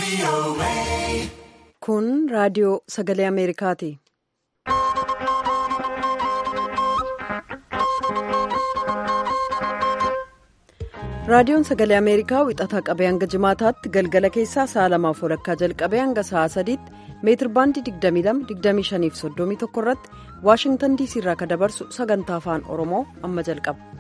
Kun raadiyoo sagalee Ameerikaati. Raadiyoon sagalee Ameerikaa wixataa qabee hanga jimaataatti galgala keessaa sa'a lamaaf walakkaa jalqabee hanga sa'a sadiitti meetir baandii 22-25 irratti Waashingtan diisii irraa kan dabarsu sagantaa afaan Oromoo amma jalqaba.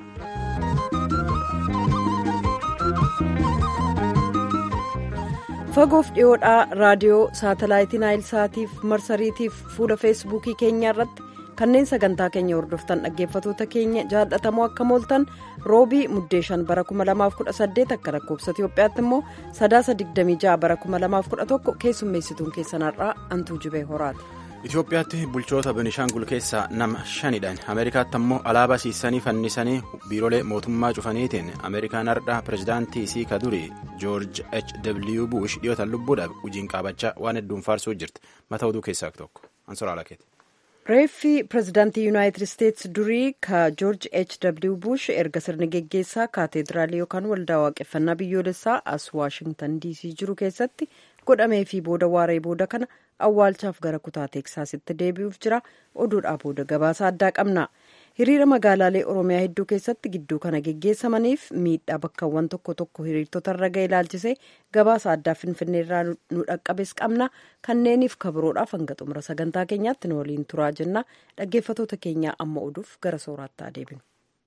Fagoof dhiyoodhaa raadiyoo saatalaayitii naayilsaatiif marsariitiif fuula feesbuukii keenyaa irratti kanneen sagantaa keenya hordoftan dhaggeeffatoota keenya jaallatamoo akka mooltan roobii muddee shan bara 2018 akka lakkoofsa Itiyoophiyaatti immoo sadaasa 26 bara 2011 keessummeessituun keessanarraa antuu jibee horaati. Itoophiyaatti bulchoota Benishaangul keessaa nama shanidhaan Ameerikaatti ammoo alaabaa siisanii fannisanii biiroolee mootummaa cufaniitiin Ameerikaan hardhaa pirezidaantii isii ka durii Joorj H. W. Bush dhiyootaan lubbuudhaaf hojiin qaabachaa waan hedduun faarsuu jirti. Mata oduu keessaa tokko. Ansoraa Lakeeti. Reeffi pirezidaantii Yuunaayitid Isteetsi durii ka Joorj H. W. Bush erga sirni geggeessaa kaateediraalii yookaan waldaa waaqeffannaa biyyoolessaa as Waashingtan DC jiru keessatti godhamee fi booda waaree booda kana awwaalchaaf gara kutaa teeksaasitti deebi'uuf jira oduudhaa booda gabaasa addaa qabna hiriira magaalaalee oromiyaa hedduu keessatti gidduu kana geggeessamaniif miidhaa bakkawwan tokko tokko hiriirtota irra ga'e ilaalchisee gabaasa addaa finfinneerraa nu dhaqqabes qabna kanneeniif kabiroodhaaf hanga xumura sagantaa keenyaatti nu waliin turaa jenna dhaggeeffatoota keenyaa amma oduuf gara sooraattaa deebinu.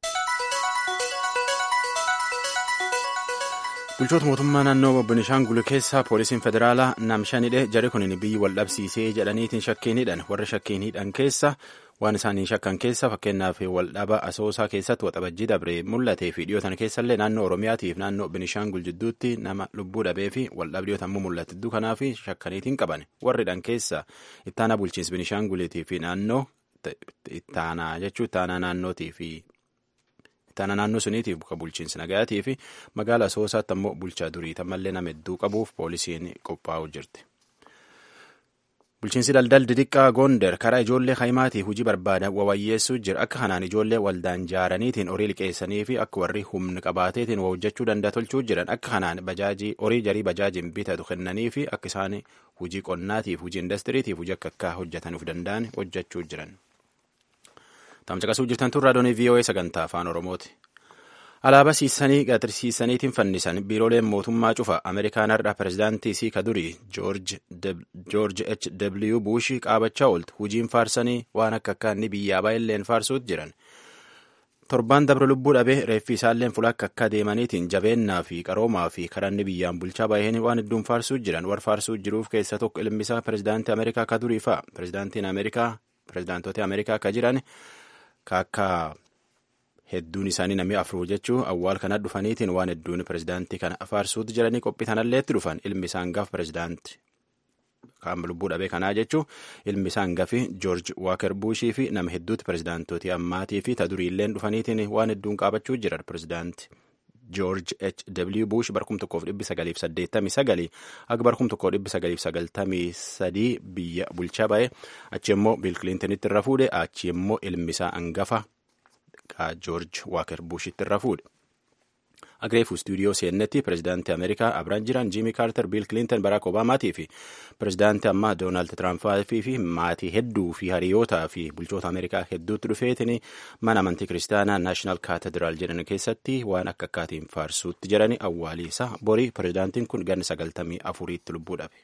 bulchoota mootummaa naannoo benishaangul keessaa poolisiin federaalaa nam shanidhe jari kun biyyi wal dhabsiisee jedhaniitiin shakkiin hidhan warra shakkiin hidhan keessa waan isaanii shakkan keessa fakkeenyaaf waldhaba asoosaa keessatti waxabajjii dabree mul'atee fi dhiyootan keessallee naannoo oromiyaatiif naannoo benishaangul jidduutti nama lubbuu dhabee fi waldhaba dhiyootan immoo mul'ate hedduu kanaaf shakkaniitiin qaban warri hidhan keessa ittaanaa bulchiinsa benishaanguliitii fi naannoo ittaanaa jechuun ittaanaa naannootii fi. Ittaana naannoo suniitiif buka bulchiinsa nagayaatii fi magaala asoosaatti ammoo bulchaa durii tammallee nama hedduu qabuuf poolisiin qophaa'u jirti. Bulchiinsi daldal didiqqaa Goonder karaa ijoollee haimaatii hojii barbaadan wawayyeessuu jira. Akka kanaan ijoollee waldaan jaaraniitiin horii liqeessanii fi akka warri humni qabaateetiin hojjechuu danda'a tolchuu jiran. Akka kanaan horii jarii bajaajiin bitatu kennanii fi akka isaan hojii qonnaatiif hojii indastiriitiif hojii akka akka hojjetanuuf danda'an hojjechuu jiran. Tamcaqasuu jirtan tun raadiyoo VOA sagantaa afaan Oromooti. Alaabaa siisanii gatirsiisaniitiin fannisan biirooleen mootummaa cufa Ameerikaan har'a pirezidaantii isii ka durii Joorj H. W. Bush qaabachaa ooltu hojiin faarsanii waan akka akka inni biyyaa baay'illeen faarsuutti jiran. Torbaan dabre lubbuu dhabee reeffi isaalleen fuula akka akka deemaniitiin jabeennaa fi qaroomaa fi karanni biyyaan bulchaa baay'een waan hedduun faarsuu jiran war faarsuu jiruuf keessa tokko ilmisaa pirezidaantii Ameerikaa ka durii fa'a. Pirezidaantiin Ameerikaa pirezidaantota Ameerikaa ka jiran akka hedduun isaanii namni afur jechuu awwaal kana dhufaniitiin waan hedduun pirezidaantii kana faarsuutti jiranii qophii kanalleetti dhufan ilmi isaan gaaf pirezidaantii kan lubbuu dhabee kanaa jechuu ilmi isaan gafi joorj waaker buushii fi nama hedduutti pirezidaantootii ammaatii fi taduriilleen dhufaniitiin waan hedduun qaabachuu jiran pirezidaantii. Joorj H. W. Bush barkum tokkoof dhibbi sagaliif saddeettamii sagalii akka barkum tokkoof dhibbi sagaliif sagaltamii sadii biyya bulchaa ba'e achi immoo Biil Kilintinitti irra fuudhe achi immoo ilmi isaa hangafa Joorj Waaker Bushitti irra fuudhe. Agreefu istuudiyoo seennetti pirezidaantii Ameerikaa Abiraan jiran Jiimii Kaarter, Biil Kilinton, Baraak Obaamaatii fi pirezidaantii ammaa Doonaald Tiraampii fi maatii hedduu fi hariyootaa fi bulchoota Ameerikaa hedduutti dhufeetiin mana amantii kiristaanaa Naashinaal Kaatediraal jedhan keessatti waan akka akkaatiin faarsuutti jedhani awwaaliisa borii pirezidaantiin kun ganna sagaltamii afuriitti lubbuu dhabe.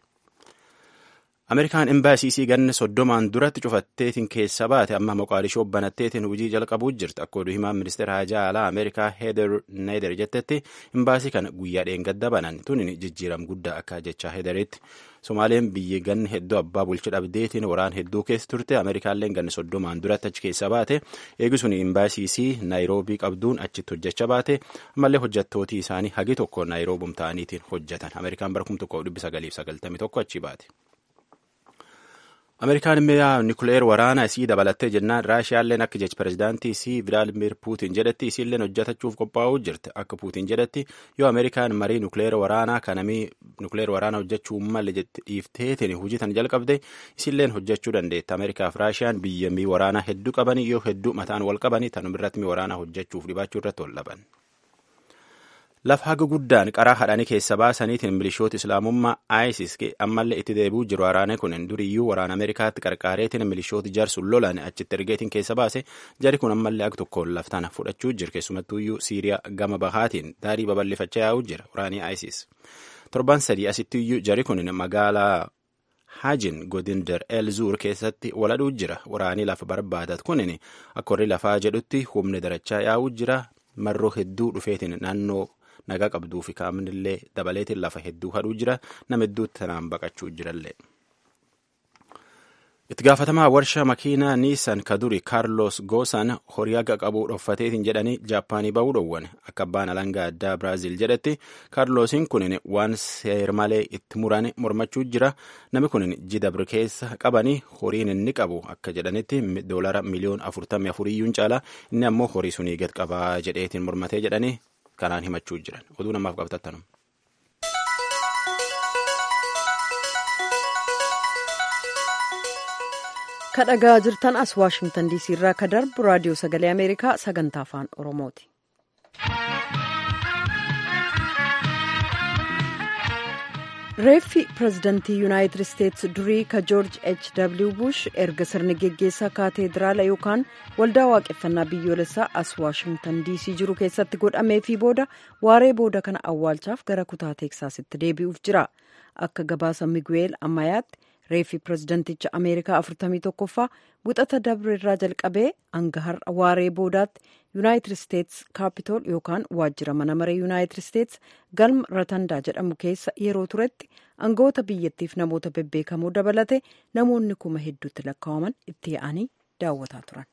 Ameerikaan imbaasiisii ganna soddomaan duratti cufatteetiin keessa baate amma moqaadishoo banatteetiin hojii jalqabuu jirti akka oduu himaan ministeera haajaa alaa Ameerikaa Heeder Needer jettetti imbaasii kana guyyaa dheengadda banan tunin jijjiiram guddaa akka jechaa Heederitti. Somaaleen biyyi ganni hedduu abbaa bulcha dhabdeetiin waraan hedduu keessa turte Ameerikaalleen ganna soddomaan duratti achi keessa baate eegisuni imbaasiisii Naayiroobii qabduun achitti hojjechaa baate ammallee hojjettootii isaanii hagi tokko Naayiroobum ta'aniitiin hojjetan Ameerikaan bara kuma tokkoof dhibbi sagaliif sagaltamii tokko achi baate. Ameerikaan mi'a nikuleer waraanaa isii dabalattee jennaan Raashiyaalleen akka jechi pirezidaantii isii Vilaadimir Puutin jedhetti isiilleen hojjetachuuf qophaa'uu jirti. Akka Puutin jedhetti yoo Ameerikaan marii nukleer waraanaa kanamii nukleer waraanaa hojjechuu malle jetti dhiifteetiin hojii tan jalqabde isiilleen hojjechuu dandeetti. Ameerikaaf Raashiyaan biyya mii waraanaa hedduu qabanii yoo hedduu mataan wal qabanii tanumirratti mii waraanaa hojjechuuf dhibaachuu irratti wal dhaban. lafa haga guddaan qaraa hadhanii keessa baasaniitiin milishoota islaamummaa isis ammallee itti deebi'uu jiru waraanni kun duriyyuu waraana ameerikaatti qarqaareetiin milishoota jaarsuun lolaan achitti ergeetiin keessa baase jari kun ammallee akka tokkoon laftaan fudhachuu jira keessumattuuyyuu siiriyaa gama bahaatiin daarii babal'ifachaa yaa'uu jira waraanii isis torban sadii asittiyyuu jari kun magaalaa haajin godinder el zuur keessatti waladhuu jira waraanii lafa barbaadat kunin akka warri lafaa jedhutti humni darachaa yaa'uu jira marroo hedduu dhufeetiin naannoo nagaa qabduu fi kaamnillee dabaleetiin lafa hedduu hadhuu jira nama hedduutti tanaan baqachuu jirallee. itti gaafatamaa warshaa makiinaa niisan kaduri kaarlos goosan horii haga qabuu dhoffateetiin jedhanii jaappaanii ba'uu dhowwan akka abbaan alangaa addaa biraaziil jedhetti kaarloosiin kunin waan seer malee itti muran mormachuu jira namni kunin jidabr keessa qabanii horiin inni qabu akka jedhanitti doolara miliyoon afurtamii afuriyyuun caala inni ammoo horii sunii gad qabaa jedheetiin mormatee jedhanii kanaan himachuu jiran oduu namaaf qabtattanu. kadhagaa jirtan as waashingtan diisii irraa ka darbu raadiyoo sagalee ameerikaa sagantaa afaan oromooti. reeffi pirezidantii yuunaayitid isteetsi durii ka joorj h w bush erga sirni geggeessaa kaateediraala yookaan waldaa waaqeffannaa biyyoolessaa as waashingtan diisii jiru keessatti godhameefii booda waaree booda kana awwaalchaaf gara kutaa teeksaasitti deebi'uuf jira akka gabaasa miguel ammayaatti reeffi pirezidanticha ameerikaa 41ffaa buxata dabre irraa jalqabee hanga har'a waaree boodaatti yuunaayitid isteets kaapitool yookaan waajjira mana maree yuunaayitid isteets galma ratandaa jedhamu keessa yeroo turetti aangawoota biyyattiif namoota bebbeekamoo dabalate namoonni kuma hedduutti lakkaa'aman itti yaa'anii daawwataa turan.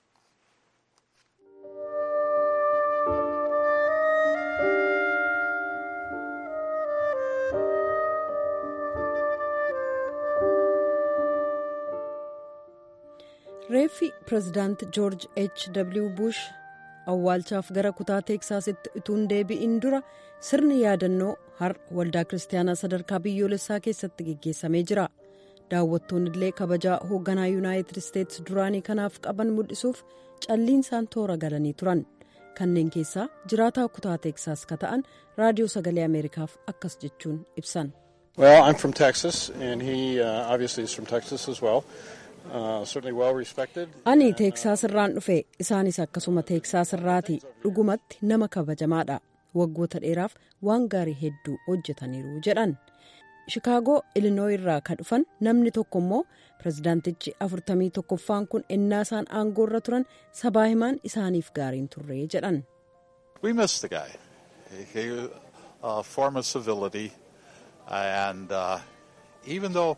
reeffi pirezidaant joorj h w bush awwaalchaaf gara kutaa teeksaasitti utuun deebi'in dura sirni yaadannoo har waldaa kiristaanaa sadarkaa biyyoolessaa keessatti geggeessamee jira daawwattoonni illee kabajaa hoogganaa yuunaayitid isteets duraanii kanaaf qaban mul'isuuf calliinsaan toora galanii turan kanneen keessaa jiraataa kutaa teeksaas ka ta'an raadiyoo sagalee ameerikaaf akkas jechuun ibsan. Well, I'm from Texas, and he uh, obviously is from Texas as well. ani teeksaas irraan dhufe isaanis akkasuma teeksaas irraati dhugumatti nama kabajamaadha waggoota dheeraaf waan gaarii hedduu hojjetaniiru jedhan shikaagoo ilinoo irraa ka dhufan namni tokko immoo pirezidaantichi afurtamii tokkoffaan kun ennaa isaan aangoo irra turan sabaa himaan isaaniif gaariin turre jedhan. We miss the guy. He, uh, form of civility and uh, even though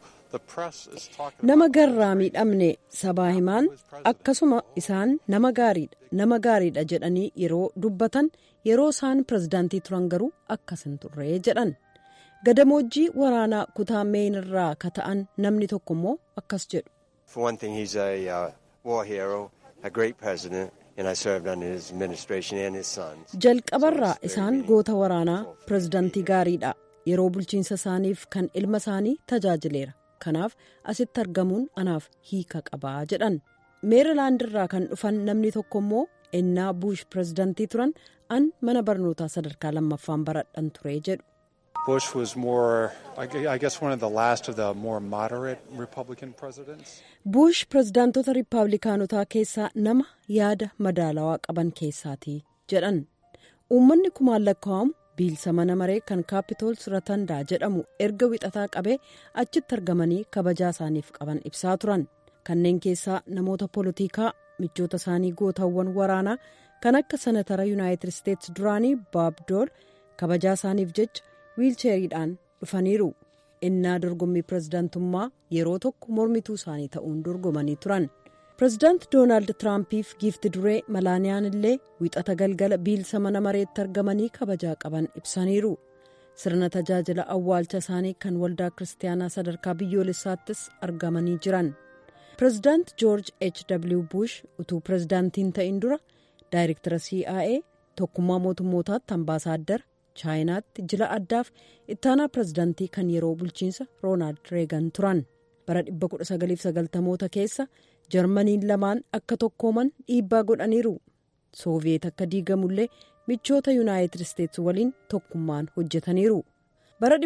nama garraa miidhamne sabaa himaan akkasuma isaan nama gaariidha nama gaariidha jedhanii yeroo dubbatan yeroo isaan pirezidaantii turan garuu akkas hin turre jedhan gadamoojjii waraanaa kutaa meen irraa ka ta'an namni tokko immoo akkas jedhu. For one thing, he's a uh, war hero, a great president, and I served under his administration and his sons. jalqabarraa isaan goota waraanaa pirezidaantii gaariidha yeroo bulchiinsa isaaniif kan ilma isaanii tajaajileera. kanaaf asitti argamuun anaaf hiika qabaa jedhan meerilaand irraa kan dhufan namni tokko immoo ennaa buush pirezidantii turan an mana barnootaa sadarkaa lammaffaan baradhan ture jedhu. Bush was more, I guess, one of the last of the more moderate Republican presidents. buush pirezidaantota riippaabilikaanotaa keessaa nama yaada madaalawaa qaban keessaati jedhan uummanni kumaan lakkaa'amu. biilsa mana maree kan kaapitols ratandaa jedhamu erga wixataa qabee achitti argamanii kabajaa isaaniif qaban ibsaa turan kanneen keessaa namoota poolitikaa michoota isaanii gootaawwan waraanaa kan akka senatara yuunaayitid isteets duraanii baab dool kabajaa isaaniif jecha wiilcheeriidhaan dhufaniiru innaa dorgommii pirezidaantummaa yeroo tokko mormituu isaanii ta'uun dorgomanii turan. pirezidaant doonaald tiraampiif giifti duree malaaniyaan illee wixata galgala biilsa mana mareetti argamanii kabajaa qaban ibsaniiru sirna tajaajila awwaalcha isaanii kan waldaa kiristaanaa sadarkaa biyyoolessaattis argamanii jiran pirezidaant joorj h w bush utuu pirezidaantiin ta'in dura daayirektara cia tokkummaa mootummootaatti ambaasaaddara chaayinaatti jila addaaf ittaanaa pirezidaantii kan yeroo bulchiinsa roonaald reegan turan bara 1990moota keessa. jarmaniin lamaan akka tokkooman dhiibbaa godhaniiru sooviyeet akka diigamullee michoota yuunaayitid isteetsi waliin tokkummaan hojjetaniiru bara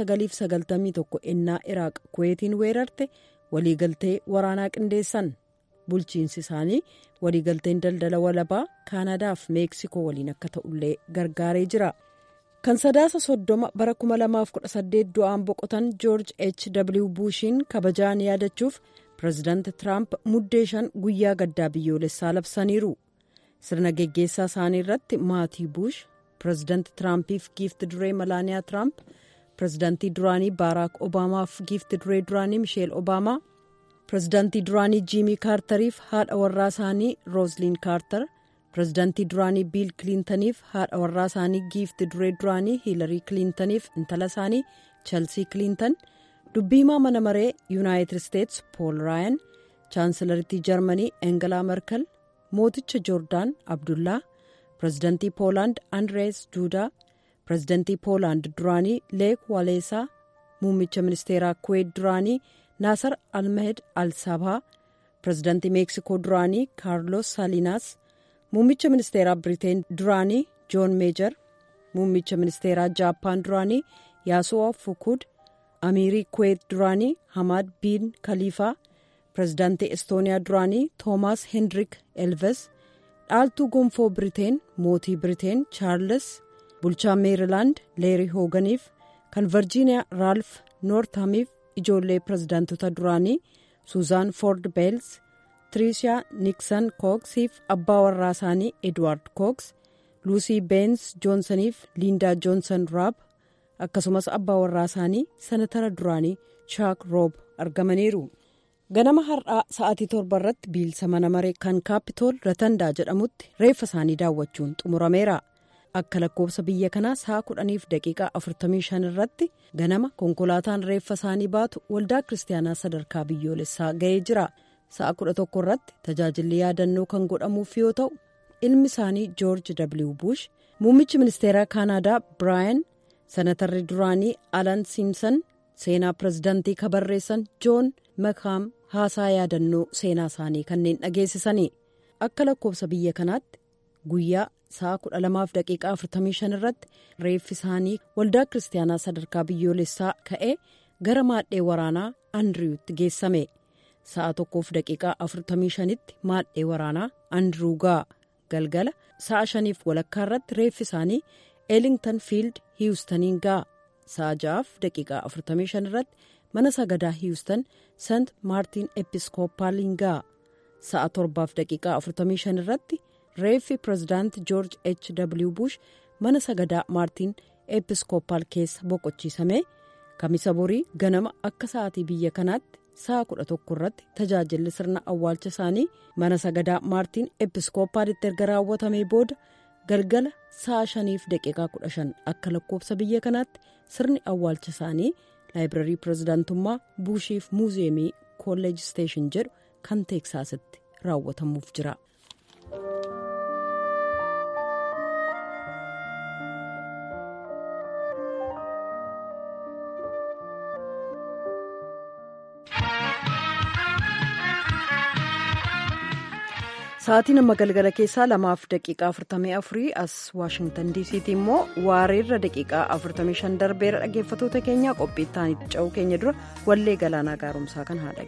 1991 ennaa iraaq kuweetiin weerarte waliigaltee waraanaa qindeessan bulchiinsi isaanii waliigalteen daldala walabaa kaanadaaf meeksikoo waliin akka ta'ullee gargaaree jira kan sadaasa soddoma bara 2018 du'aan boqotan joorj h w buushiin kabajaan yaadachuuf pireezidaanti tiraamp muddee shan guyyaa gaddaa biyyoolessaa labsaniiru sirna geggeessaa isaanii irratti maatii buush pireezidaanti tiraampiif giifti duree malaaniyaa tiraamp pireezidaantii duraanii baaraak obaamaaf giifti duree duraanii misheel obaamaa pireezidaantii duraanii jiimii kaartariif haadha warraa isaanii roozliin kaartar pireezidaantii duraanii biil kiliintaniif haadha warraa isaanii giifti duree duraanii hiilarii kiliintaniif intala isaanii chelsii kiliintan dubbiimaa mana maree yuunaayitid isteetsi pool raayan chaansilaritii jarmanii engelaa merkel mooticha joordaan abdullaa pireezidaantii poolaand andrees duudaa pireezidaantii poolaand duraanii leek waaleesaa muummicha ministeeraa kuweet duraanii naasar almahed al-sabaa pireezidaantii meeksikoo duraanii kaarlos saaliinaas muummicha ministeeraa biriteen duraanii joon meejar muummicha ministeeraa jaappaan duraanii yaasu'aa fukud amiirii kuweet duraanii hamaad biin kaliifaa pireezidaantii estooniyaa duraanii toomaas hendirik elves dhaaltuu gonfoo biriteen mootii biriteen chaarles bulchaa meerilaand leerii hooganiif kan virjiiniyaa raalf noortamiif ijoollee pireezidaantota duraanii suuzaan foord beels tiriishaa niksan kooksiif abbaa warraa isaanii edwaard kooks luusii beens joonsaniif liindaa joonsan raab akkasumas abbaa warraa isaanii sanatara duraanii chaak roob argamaniiru ganama har'aa sa'aatii torba irratti biilsa mana maree kan kaapitool ratandaa jedhamutti reeffa isaanii daawwachuun xumurameera akka lakkoofsa biyya kanaa sa'a kudhaniif daqiiqaa 45 irratti ganama konkolaataan reeffa isaanii baatu waldaa kiristaanaa sadarkaa biyyoolessaa ga'ee jira sa'a 11 irratti tajaajilli yaadannoo kan godhamuuf yoo ta'u ilmi isaanii joorj w bush muummichi ministeeraa kaanaadaa biraayan sanatarri duraanii alan siimsan seenaa pireezidaantii kabarreessan joon makaam haasaa yaadannoo seenaa isaanii kanneen dhageessisanii akka lakkoofsa biyya kanaatti guyyaa sa'a 12 daqiiqaa 45 irratti reeffi isaanii waldaa kiristaanaa sadarkaa biyyoolessaa ka'ee gara maadhee waraanaa andiriwutti geessame sa'a tokkoof daqiiqaa 45tti maadhee waraanaa andiriw ga'a galgala sa'a shaniif walakkaa irratti reeffi isaanii eelingtan fiild hiwustaniin ga'a sa'a ja'aaf daqiiqaa 45 irratti mana sagadaa hiwustan sant maartiin episkoopaaliin ga'a sa'a torbaaf daqiiqaa 45 irratti reeffi pireezidaanti joorj h w bush mana sagadaa maartiin episkoopaal keessa boqochiisame kamisa borii ganama akka sa'aatii biyya kanaatti sa'a 11 irratti tajaajilli sirna awwaalcha isaanii mana sagadaa maartiin episkoopaalitti erga raawwatamee booda galgala sa'a shaniif daqiiqaa 15 akka lakkoofsa biyya kanaatti sirni awwaalcha isaanii laayibrarii pireezidaantummaa buushiif muuziyeemii kolleej steeshin jedhu kan teeksaasitti raawwatamuuf jira. sa'aatiin amma galgala keessaa lamaaf daqiiqaa 44 as waashingtan diisiitti immoo waareerra daqiiqaa 45 darbeera dhaggeeffatoota keenya qophii itti ce'uu keenya dura wallee galaanaa gaarumsaa kan haa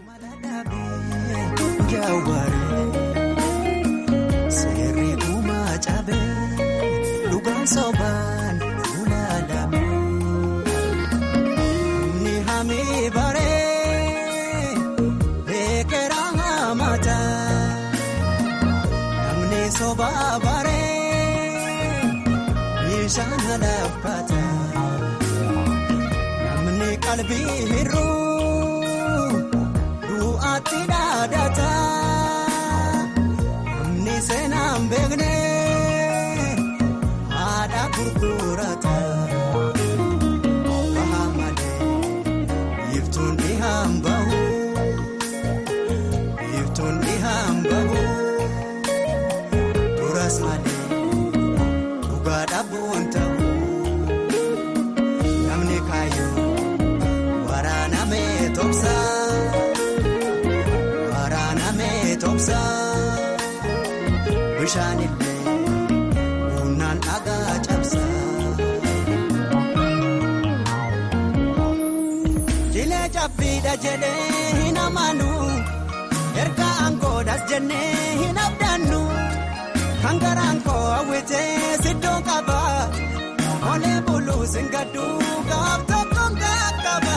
dhageenyu. Sobaa baree meeshaan laafata namni qalbii hir'uu du'aatti dhaadata namni seenaan beekne haadha gurgurata baha malee iftuun dhihaan bahu iftuun dhihaan bahu. Duras malee dhugaa dhabuun ta'u namni kaayyoo waraanamee tobsa waraanamee tobsa bishaan illee humna rabbiidha jedhee hin amanu erga aangoodhas jennee hin abdannu kan garaan koo hawwitee siddoo qaba olee buluu singaddu gaaf tokkoon qaqqaba.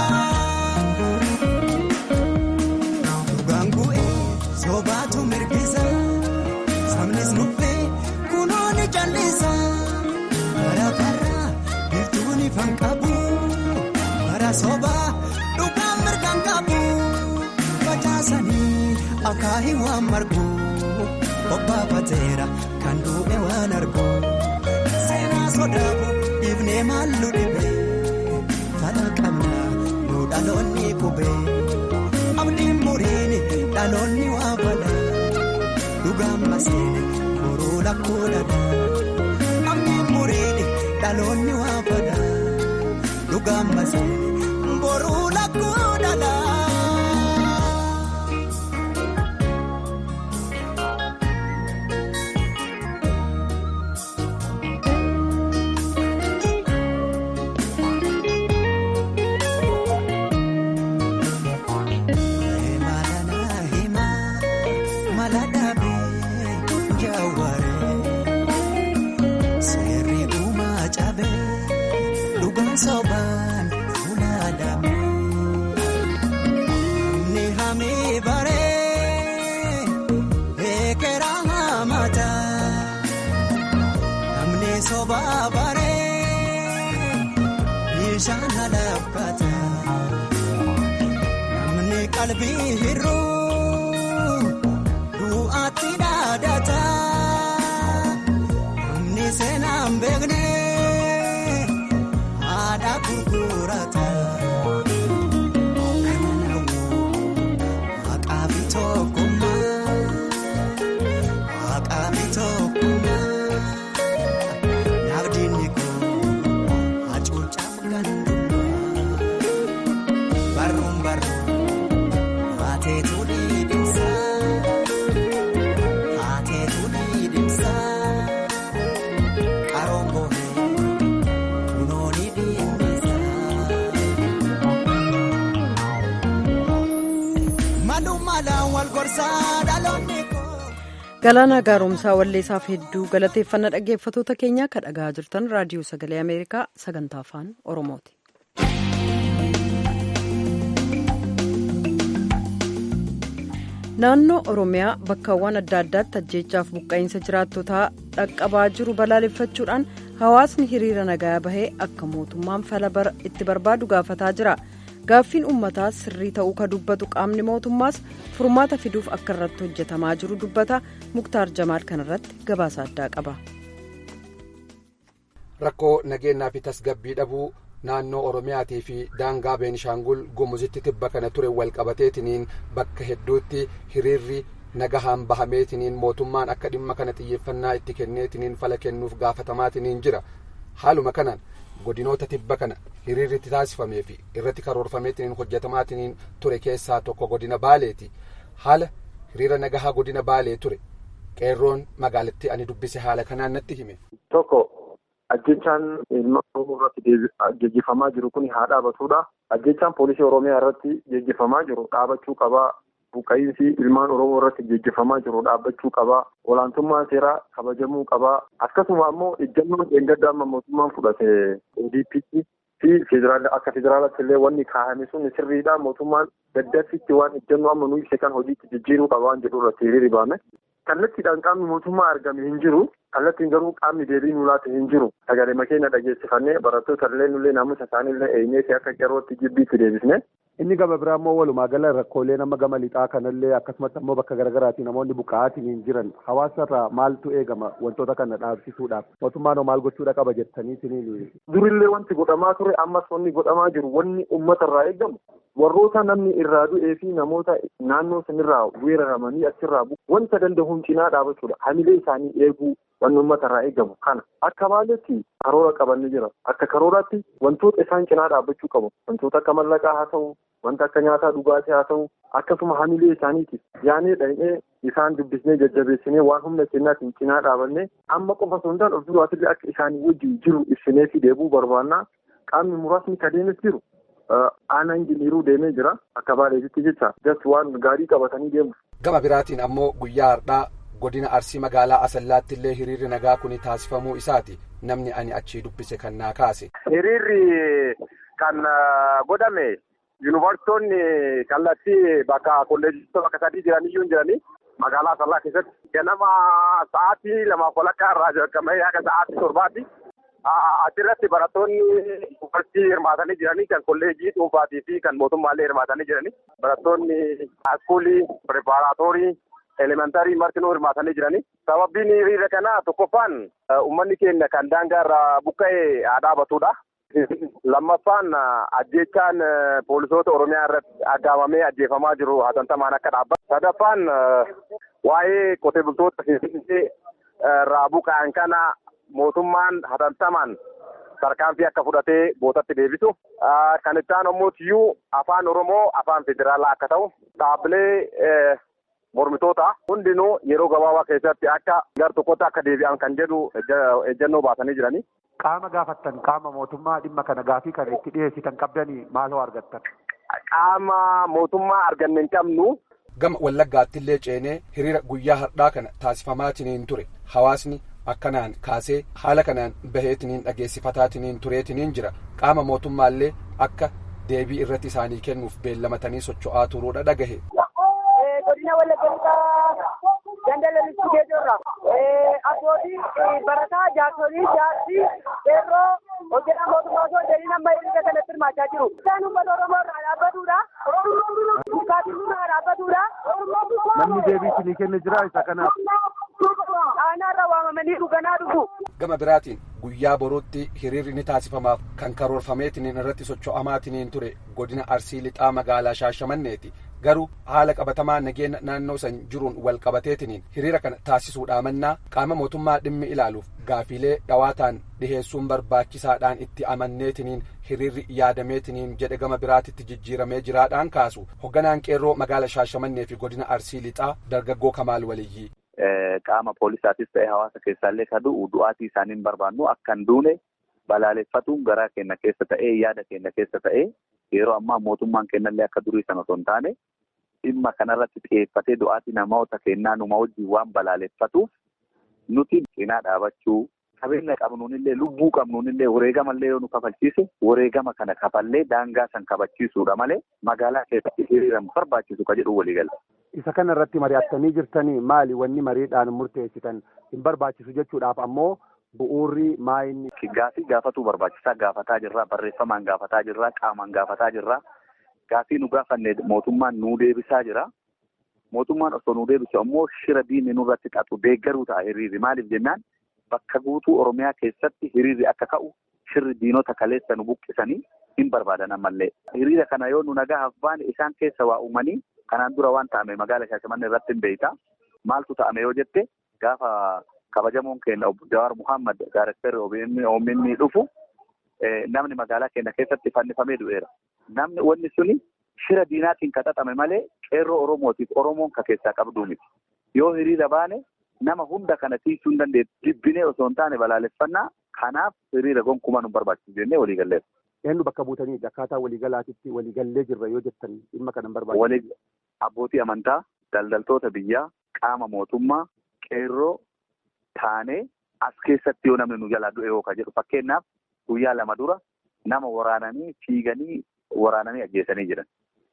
Dhugaan bu'ee soobaatu mirgisa sabnis nuffee kunoo ni jallisa bara bara biiftuun ifan qabu bara soobaa dhugaan mirgaan qabu facaasanii akaahii waan margu obbaafateera kan duube waan argu seenaa sodaabu dhiifnee maallu dhibe fala qabna nu dhaloonni qubee. abdiin muriini dhaloonni waa fala dhugaan maseene boruu lakkuu dhala abdiin muriini dhaloonni waa fala dhugaan maseene boruu lakkuu dhala. Sobaan fuuladhaame ni hamee baree eekera hamata namni sobaa baree bishaan halaafata namni qalbii hir'uu du'aatti dhaadata namni seenaan beekne. Haadha gurgurata maqaa fi tokkummaa maqaa fi tokkummaa naafdiinni koo hacuucaaf gandummaa barruun barruun haateetu dhiidhimsa haateetu dhiidhimsa qaroon bohee. Galaanaa gaaromsaa walleessaaf hedduu galateeffannaa dhaggeeffatoota keenyaa kan dhagaa jirtan raadiyoo sagalee Ameerikaa sagantaa afaan Oromooti. Naannoo Oromiyaa bakkaawwan adda addaatti ajjeechaaf buqqa'iinsa jiraattotaa dhaqqabaa jiru balaaleffachuudhaan hawaasni hiriira nagaa bahee akka mootummaan fala itti barbaadu gaafataa jira. gaaffiin uummataa sirrii ta'uu ka dubbatu qaamni mootummaas furmaata fiduuf akka irratti hojjetamaa jiru dubbata muktaar jamaal kanarratti gabaasa addaa qaba. rakkoo nageenyaa fi tasgabbii dhabuu naannoo oromiyaatii fi daangaa beenishaangul gumuzitti tibba kana ture walqabateetiniin bakka hedduutti hiriirri nagahaan bahameetiniin mootummaan akka dhimma kana xiyyeeffannaa itti kenneetiniin fala kennuuf gaafatamaatiniin jira haaluma kanaan. godinoota tibba kana hiriirri itti taasifamee fi irratti karoorfameetiniin hojjetamaatiniin ture keessaa tokko godina baaleeti haala hiriira nagahaa godina baalee ture qeerroon magaalattii ani dubbise haala kanaan natti hime. tokko ajjechaan ilma oromoo irratti geggeeffamaa jiru kun haa dhaabatudha ajjechaan poolisii oromiyaa irratti geggeeffamaa jiru dhaabachuu qabaa buqqa'iinsi ilmaan oromoo irratti geggeeffamaa jiru dhaabbachuu qabaa olaantummaan seeraa kabajamuu qabaa akkasuma ammoo ejjannoon dheengadda amma mootummaan fudhate ODP'tti fi akka federaalaatti illee wanni kaa'ame sun sirriidha mootummaan daddarsitti waan ejjannoo amma nu ibse kan hojiitti jijjiiruu qaba waan jedhu irratti hiriirri baame. kallattiidhaan qaamni mootummaa argame hin jiru kallattiin garuu qaamni deebii nu laate hin jiru sagalee makeenya dhageessifannee barattoota illee nullee naamusa isaanii illee eenyee fi akka qeerrootti jibbiitti deebisne. Inni gama biraa immoo walumaa gala rakkoolee nama gama lixaa kanallee akkasumas ammoo bakka garaagaraatiin namoonni buqqa'aatiin hin jiran hawaasarraa maaltu eegama wantoota kana dhaabsisuudhaaf mootummaan maal gochuudha qaba jettaniitiin. Durillee wanti godhamaa ture ammas wanni godhamaa jiru wanni uummatarraa eegamu warroota namni irraa du'ee fi namoota naannoo sanirraa weeraramanii achirraa wanta danda'uun cinaa dhaabachuudha hamilee isaanii eeguu wanni uummatarraa eegamu kana akka baaletti karoora qabanni jira akka karooraatti wantoota isaan cinaa dhaabbachuu qabu wantoota akka mallaqaa haa ta'u wanta akka nyaataa dhugaatii haa ta'u akkasuma hamilee isaaniitiif yaanee dhaqnee isaan dubbisnee jajjabeessinee waan humna kennaatiin cinaa dhaabannee amma qofa osoo hin taane of duraatillee akka isaanii wajjin jiru ibsinee fi deebuu barbaannaa qaamni muraasni kadeemes jiru aanaa injiniiruu deemee jira akka baaleetitti jecha just waan gaarii qabatanii deemu. Gama biraatiin ammoo guyyaa har'aa godina arsii magaalaa asallaatti illee hiriirri nagaa kun taasifamuu isaati namni ani achii dubbise kan naa kaase. Hiriirri kan godhame yuunivarsiitonni kallattii bakka kolleejjota bakka sadii jiraniyyuu jiranii magaalaa asallaa keessatti ganama sa'aatii lamaaf walakkaa irraa jalqabee haga sa'aatii torbaatti achirratti barattoonni yuunivarsiitii hirmaatanii jiranii kan kolleejjii dhuunfaatii fi kan mootummaallee hirmaatanii jiranii barattoonni iskuulii pireparaatoorii elementarii martinuu hirmaatanii jiranii sababiin hiriira kana tokkoffaan uummanni keenya kan daangaa irraa buqqa'ee haa dhaabatudha. lammaffaan ajjechaan poolisoota oromiyaa irratti aggaamamee ajjeefamaa jiru hatantamaan akka dhaabbatu sadaffaan waa'ee qotee bultoota irraa buqqa'an kana mootummaan hatantamaan tarkaanfii akka fudhatee bootatti deebisu kan itti aanu immoo tiyyuu afaan oromoo afaan federaalaa akka ta'u dhaabbilee mormitoota hundinuu yeroo gabaabaa keessatti akka gar tokkotti akka deebi'an kan jedhu ejjennoo baasanii jiranii. Qaama gaafattan qaama mootummaa dhimma kana gaafii kana itti dhiyeessitan qabdanii maaloo argattan? Qaama mootummaa arganne hin qabnu. Gama Wallaggaatti illee ceenee hiriira guyyaa har'aa kana taasifamaatiniin ture hawaasni akkanaan kaasee haala kanaan baheetiniin dhageessifataatiin tureetiniin jira qaama mootummaallee akka deebii irratti isaanii kennuuf beellamatanii socho'aa turuudha dhagahe. godina wallaggaa gandalalitti geejjorra abbootii barataa jaarsolii jaartii qeerroo hojjetaa mootummaa osoo jedhin amma hiriira kanatti hirmaachaa jiru. Isaan uummata Oromoo irraa dhaabbatudha. Bukaatiin irraa dhaabbatudha. Namni deebii isinii kenne jira isa kanaaf. Aanaa waamamanii dhuganaa dhufu. Gama biraatiin guyyaa boruutti hiriirri ni taasifamaaf kan karoorfameetiniin irratti socho'amaatiniin ture godina arsii lixaa magaalaa shaashamanneeti. garuu haala qabatamaa nageenya naannoo san jiruun wal qabateetiniin hiriira kana taasisuudhaa mannaa qaama mootummaa dhimmi ilaaluuf gaafiilee dhawaataan dhiheessuun barbaachisaadhaan itti amanneetiniin hiriirri yaadameetiniin jedhe gama biraatitti jijjiiramee jiraadhaan kaasu hogganaan qeerroo magaala shaashamannee fi godina arsii lixaa dargaggoo kamaal waliyyii. qaama poolisaatis ta'e hawaasa keessaallee ka du'u du'aatii isaaniin barbaannu akka hin duune balaaleffatuun garaa keenya keessa ta'ee yaada keenya keessa ta'ee yeroo ammaa mootummaan kennallee akka durii sana osoo hin taane dhimma kanarratti xiyyeeffatee du'aatii namoota kennaa numa wajjin waan balaaleffatuuf nuti cinaa dhaabachuu qabeenya qabnuunillee lubbuu qabnuunillee wareegamallee yoo nu kafalchiise wareegama kana kafallee daangaa san kabachiisuudha malee magaalaa keessatti hiriiramu barbaachisu ka jedhu waliigala. Isa kana irratti mari'attanii jirtanii maali wanni mariidhaan murteessitan hin barbaachisu jechuudhaaf ammoo bu'uurri maayinni. Gaafii gaafatuu barbaachisaa gaafataa jirra barreeffamaan gaafataa jirra qaamaan gaafataa jirra gaafii nu gaafanne mootummaan nuu deebisaa jira mootummaan osoo nuu deebisu ammoo shira diinni nurratti xaxu deeggaruu ta'a hiriirri maaliif jennaan bakka guutuu oromiyaa keessatti hiriirri akka ka'u shirri diinota kaleessa nu buqqisanii hin barbaadan ammallee hiriira kana yoo nu nagahaaf baane isaan keessa waa uumanii kanaan dura waan ta'ame magaala shaashamanne irratti hin beeyta maaltu ta'ame yoo jette gaafa kabajamoon keenya obbo Jawaar Muhammad Daarektarri OMN dhufu namni magaalaa keenya keessatti fannifamee du'eera. Namni wanni suni shira diinaatiin kaxaxame malee qeerroo Oromootiif Oromoon ka keessaa qabduu miti. Yoo hiriira baane nama hunda kana tiisuu hin dandeettu jibbinee osoo hin taane balaaleffannaa kanaaf hiriira gonkumaa nu barbaachisu jennee waliigalleera. Eenyu bakka buutanii akkaataa waliigalaatitti waliigallee jirra yoo jettan dhimma kana hin barbaachisu. Abbootii amantaa, daldaltoota biyyaa, qaama mootummaa, qeerroo taanee as keessatti yoo namni nu jalaa du'e yoo ka jedhu fakkeenyaaf guyyaa lama dura nama waraananii fiiganii waraananii ajjeesanii jiran.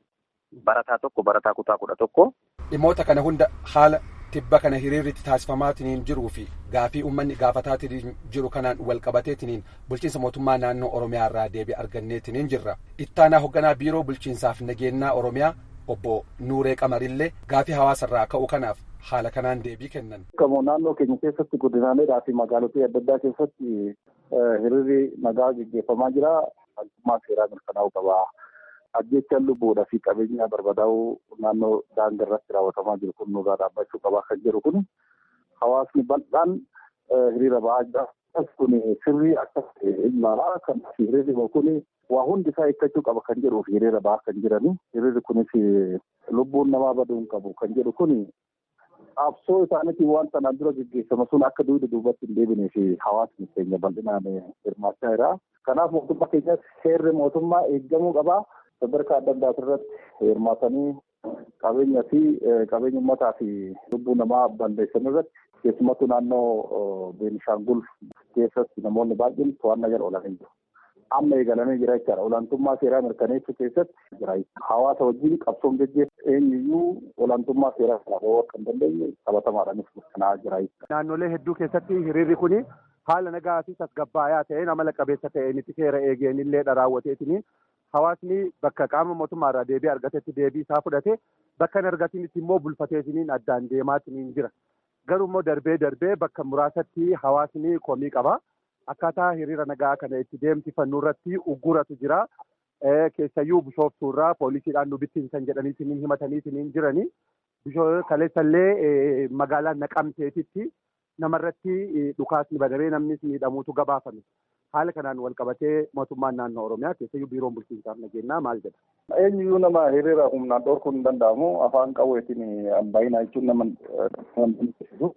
Barataa tokko barataa kutaa kudha tokko. Dhimmoota kana hunda haala tibba kana hiriirritti taasifamaatiniin jiruu fi gaafii uummanni gaafataatiin jiru kanaan wal qabateetiniin bulchiinsa mootummaa naannoo Oromiyaa irraa deebii arganneetiniin jirra. Ittaanaa hoogganaa biiroo bulchiinsaaf nageenyaa Oromiyaa obbo Nuuree Qamarillee gaafii hawaasarraa ka'u kanaaf haala kanaan deebii kennan. Gamoo naannoo keenya keessatti godinaaleedhaa fi magaalotaa adda addaa keessatti hiriirri nagaa gaggeeffamaa jira. Haalummaa seeraa mirkanaa'uu qaba. Ajjechaan lubbuudhaa fi qabeenya barbadaa'uu naannoo daangaa irratti raawwatamaa jiru kun nurraa dhaabbachuu qaba kan jedhu kun hawaasni bal'aan hiriira ba'aa jira. Kun sirrii akka ilaala. Kanaaf hiriirri kun waa hundi isaa eeggachuu qaba kan jedhuuf hiriira ba'aa kan jirani. Hiriirri kunis lubbuun namaa baduu hin qabu kan jedhu kun qabsoo isaaniitiin waan sanaan dura gaggeeffame sun akka duuba duubatti hin deebinee fi hawaasni keenya bal'inaan hirmaachaa jira. Kanaaf mootummaa keenyas seerri mootummaa eeggamuu qabaa. Sadarkaa adda addaa irratti hirmaatanii qabeenya fi qabeenya uummataa fi lubbuu namaa balleessan irratti keessumattuu naannoo Beenishaangul keessatti namoonni baay'een to'annaa jala oolanii jiru. Amma eegalamee jira jechaadha. Olaantummaa seeraa mirkaneessuu keessatti jira. Hawaasa wajjin qabsoon gaggeessu eenyuyyuu olaantummaa seeraa kana bahuu akka hin dandeenye qabatamaadhaanis mirkanaa'aa jira. Naannolee hedduu keessatti hiriirri kuni haala nagaa fi tasgabbaayaa ta'een amala qabeessa ta'een itti seera eegeen illee raawwateetiniin hawaasni bakka qaama mootummaarraa deebii argatetti deebii isaa fudhate bakka hin argatinitti immoo bulfateetiniin addaan deemaatiniin jira. Garuu immoo darbee darbee bakka muraasatti hawaasni komii qaba. Akkaataa hiriira nagaa kana itti deemsifannu irratti ugguratu jira. Keessayyuu bishooftuurraa poolisiidhaan nu bittinsan jedhaniitiin himataniitiin jirani. Kaleessallee magaalaa Naqamteetitti namarratti dhukaasni banamee namnis miidhamuutu gabaafame. Haala kanaan wal qabatee mootummaan naannoo Oromiyaa keessayyuu biiroon bulchiinsaaf nageenyaa maal jedha? Eenyuyyuu nama hiriira humnaan dhorkuun hin danda'amu. Afaan qawweetiin baay'inaa jechuun nama dandisiisu.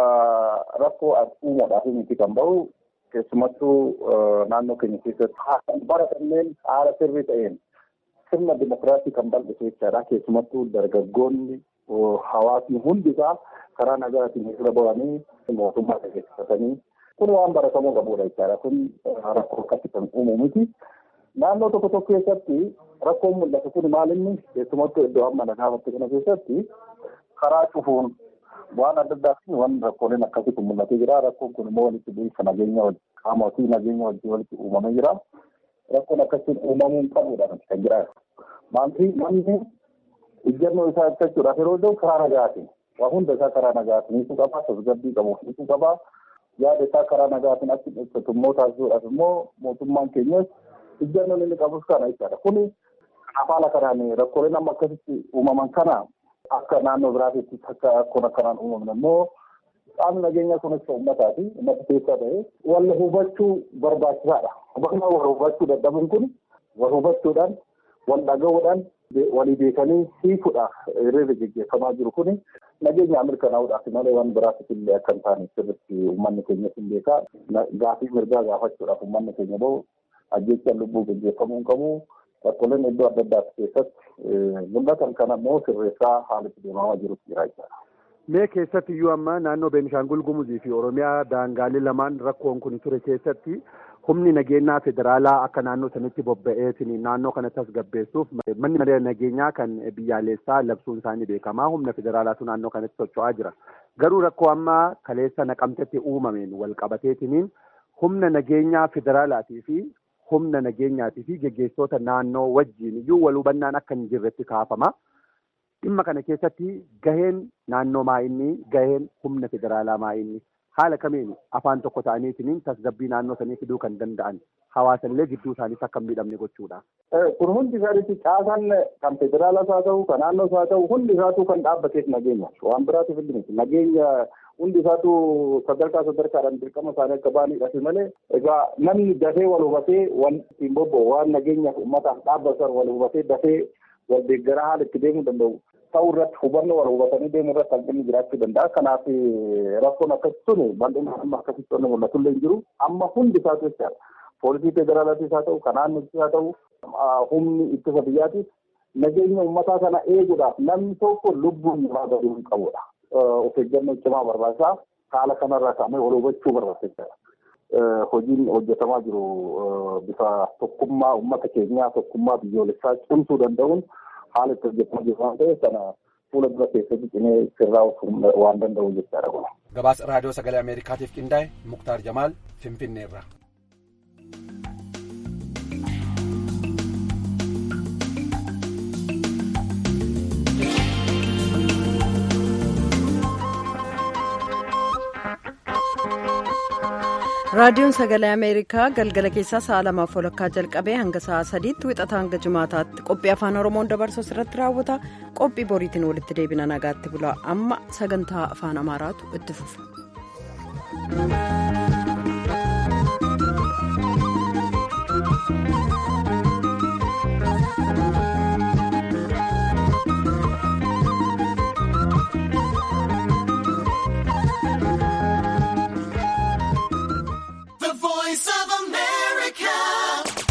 Rakkoo uumuudhaaf miti kan bahu keessumattuu naannoo keenya keessatti bara kanneen haala sirrii ta'een sirna dimokiraasii kan bal'isu jechaadha. Keessumattuu dargaggoonni hawaasni hundisaa karaa nagaatiin hiriira bahanii mootummaa gaggeeffatanii kun waan baratamuu qabudha jechaadha. Kun rakkoo akkasii kan uumu miti. Naannoo tokko tokko keessatti rakkoon mul'atu kun maalinni keessumattuu iddoo amma nagaafatti kana keessatti karaa cufuun waan adda addaa fi waan rakkooleen akkasii kun mul'atee jira. Rakkoon kun immoo walitti bu'iinsa nageenya qaama fi nageenya wajjin walitti uumamee jira. Rakkoon akkasiin uumamuu hin qabudha kan jira. Maanti namni ijjannoo isaa ibsachuudhaaf yeroo ta'u karaa nagaatiin waa hunda isaa karaa nagaatiin hiikuu qabaa tasgabbii qabu hiikuu qabaa yaada isaa karaa nagaatiin akka ibsatu immoo taasisuudhaaf immoo mootummaan keenyas ijjannoon inni qabus kana jechaadha. Kuni haala kanaan rakkooleen amma akkasitti uumaman kana akka naannoo biraatitti akka akkuma akkanaan uumamne immoo qaamni nageenyaa kunis uummataa fi uummata keessaa ta'e wal hubachuu barbaachisaadha. Hubannaa wal hubachuu dadhabuun kun wal hubachuudhaan wal dhaga'uudhaan walii beekanii hiikuudhaaf hiriirri gaggeeffamaa jiru kun nageenya mirkanaa'uudhaaf malee waan biraatiif illee akka hin taane sirriitti uummanni keenyas hin beekaa gaafii mirgaa gaafachuudhaaf uummanni keenya bahu ajjechaan lubbuu gaggeeffamuu hin qabu. Rakkooleen iddoo adda addaa keessatti mul'atan kana immoo sirreessaa haalatti deemamaa jirutu jira jechaadha. Mee keessatti iyyuu amma naannoo Beenishaangul Gumuzii fi Oromiyaa daangaalee lamaan rakkoon kun ture keessatti humni nageenyaa federaalaa akka naannoo sanitti bobba'eetiin naannoo kana tasgabbeessuuf manni maree nageenyaa kan biyyaalessaa labsuun isaanii beekamaa humna federaalaatu naannoo kanatti socho'aa jira. Garuu rakkoo amma kaleessa naqamtetti uumameen wal qabateetiniin humna nageenyaa federaalaatii fi humna nageenyaatii fi geggeessitoota naannoo wajjin iyyuu wal hubannaan akka hin jirretti kaafama. Dhimma kana keessatti gaheen naannoo maa'inni gaheen humna federaalaa maa'inni haala kamiin afaan tokko ta'aniitiin tasgabbii naannoo sanii fiduu kan danda'an hawaasallee gidduu isaaniis akka hin miidhamne gochuudha. Kun hundi isaaniitti caasaan kan federaalaas haa ta'u kan naannoos haa ta'u hundi isaatu kan dhaabbateef nageenya waan biraatiif illee miti nageenya hundi isaatu sadarkaa sadarkaadhaan dirqama isaanii akka ba'aniidhaaf malee egaa namni dafee wal hubatee waan ittiin bobba'u waan nageenyaaf uummataaf dhaabbatan wal hubatee dafee wal deeggaraa haala itti deemuu danda'u ta'uu irratti hubannoo wal hubatanii deemuu irratti hanqinni jiraachuu danda'a. Kanaaf rakkoon akkasii sun bal'inaan amma akkasitti wanni mul'atu illee hin jiru. Amma hundi isaatu jechaadha. Poolisii federaalaatis haa ta'u, kan naannootis haa ta'u, humni ittisa biyyaatiif nageenya uummataa kana eeguudhaaf namni tokko lubbuun namaa baduu hin qabudha. Of eeggannoo cimaa barbaachisaa haala kanarraa kaa'amee wal hubachuu barbaachisaadha. Hojiin hojjetamaa jiru bifa tokkummaa uummata keenyaa tokkummaa biyyoolessaa cimsuu danda'uun haala itti hojjetamaa jiru waan ta'eef kana fuula dura keessatti cimee sirraa'uu waan danda'u jechaadha kun. Gabaasa raadiyoo sagalee Ameerikaatiif qindaa'e Muktaar Jamaal Finfinneerra. raadiyoon sagalee ameerikaa galgala keessaa sa'a lamaaf walakkaa jalqabee hanga sa'a sadiitti wixata hanga jimaataatti qophii afaan oromoon dabarsu irratti raawwata qophii boriitiin walitti deebina nagaatti bulaa amma sagantaa afaan amaaraatu itti fufa.